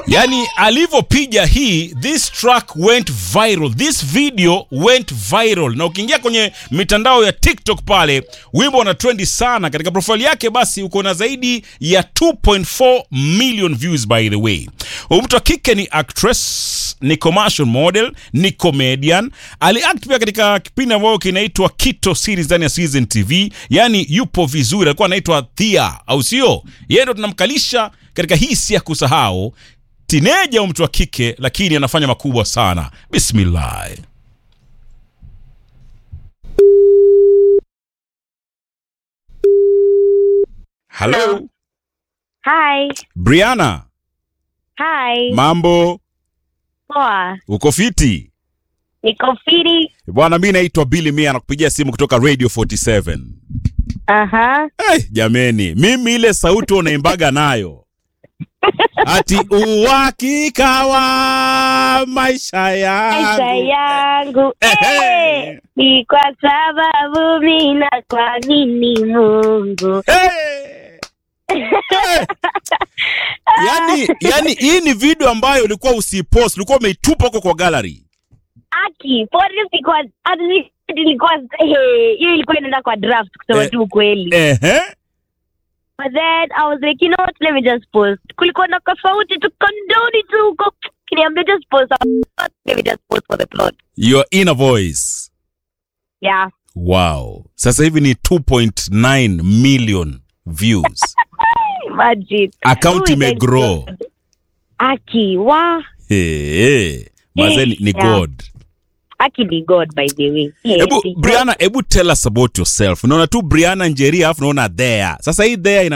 yani alivyopiga hii this track went viral this video went viral na ukiingia kwenye mitandao ya tiktok pale wimbo una trendi sana katika profile yake basi uko na zaidi ya 2.4 million views by the way huyu mtu wa kike ni actress ni commercial model ni comedian aliact pia katika kipindi ambayo kinaitwa kito series ndani ya season tv yani yupo vizuri alikuwa anaitwa thia au sio yeye ndo tunamkalisha katika hii si ya kusahau tineja au mtu wa kike lakini anafanya makubwa sana bismillah halo Hi. briana Hi. mambo Poa. uko fiti Niko fiti. bwana mi naitwa bili mia nakupigia simu kutoka radio 47 Aha. hey, jameni mimi ile sauti unaimbaga nayo ati uhakika wa maisha Maisha yangu yangu Ehe. eh, ni kwa sababu mina kuamini Mungu. Hey! Hey! yani yani hii ni video ambayo ulikuwa usipost ulikuwa umeitupa huko kwa gallery Aki, pori sikuwa hata si- ilikuwa eh, hiyo ilikuwa inaenda kwa draft kusema Eh. tu ukweli. ehe But then I was like, you know what, let me just post. Kulikuwa na tofauti tu kondoni tu huko. Kiniambia just post. Let me just post for the plot. your inner voice Yeah. wow sasa hivi ni 2.9 million views Imagine. account Who is imegrow that? Aki, wa. hey, hey. mazee ni, ni Yeah. god Aki ni God by the way. Yes, hebu ni God. briana hebu tell us about yourself unaona tu briana njeria alafu unaona there sasa hii there ina